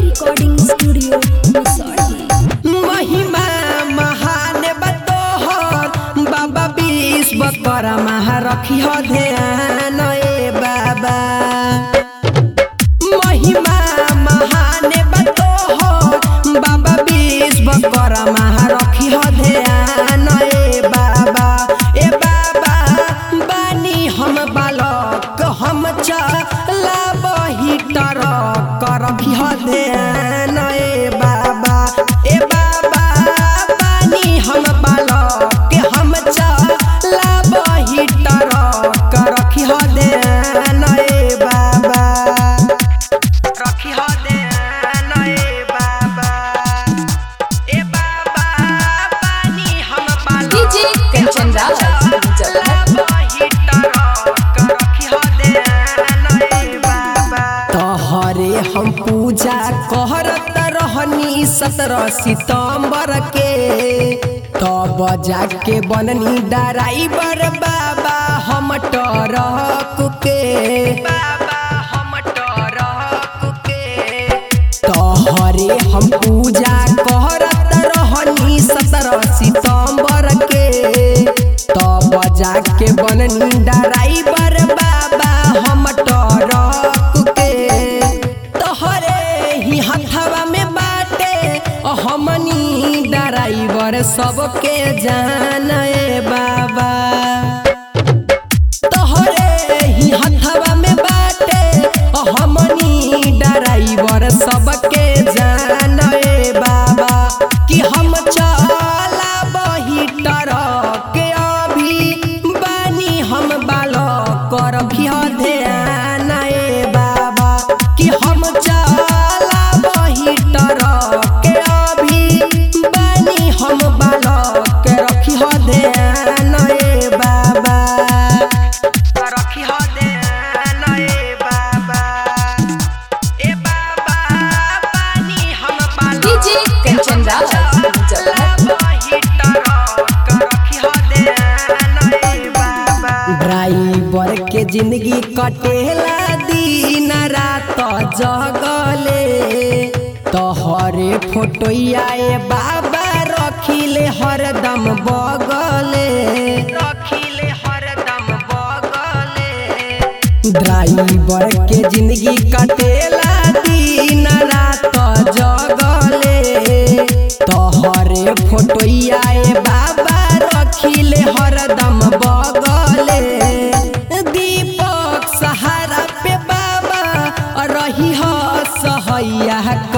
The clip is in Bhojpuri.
रिकॉर्डिंग स्टूडियो रिसोर्ट महिमा महान बतोहर बाबा विश्व कर महा रखी हो ध्यान ए बाबा महिमा महान बतोहर बाबा विश्व कर महा रखी हो ध्यान ए बाबा ए बाबा बानी हम बालक हम चला बही टरक रखी हो ध्यान ए बाबा ए बाबा बानी हम बालक हम चला बही टरक रखी हो ध्यान ए बाबा रखी हो ध्यान ए बाबा ए बाबा बानी हम बालक डीजे कंचन राज मुजफ्फरपुर तोहरे हम पूजा कहरत रहनी सत्रह सितम्बर के तब जाके बननी ड्राइवर बाबा हम टरक के बाबा हम टरक के तोहरे हम पूजा करत रहनी सत्रह सितम्बर के तब जाके बननी ड्राइवर बाबा हम टरक के तोहरे ही हथवा में बाटे हमनी ड्राइवर सबके जान ए बाबा तोहरे ही हथवा में बाटे हमनी ड्राइवर सबके जान ए बाबा कि हम चला बही टरक अभी बानी हम बालक रखी ध्यान ए बाबा कि हम चला बही टरक अभी बानी हम बालक रखी ध्यान ए बाबा रखी हो ध्यान ए बाबा ए बाबा पानी हम बालक डीजे कंचन राज मुजफ्फरपुर ड्राइवर के जिंदगी कटेला दिन रात जगले तोहरे फोटोया ए बाबा रखिले हरदम बगले रखिले हरदम बगले ड्राइवर के जिंदगी कटेला दिन रात जगले तोहरे फोटोया ए बाबा रखिले हरदम बगले दीपक सहारा पे बाबा रही हो सहैया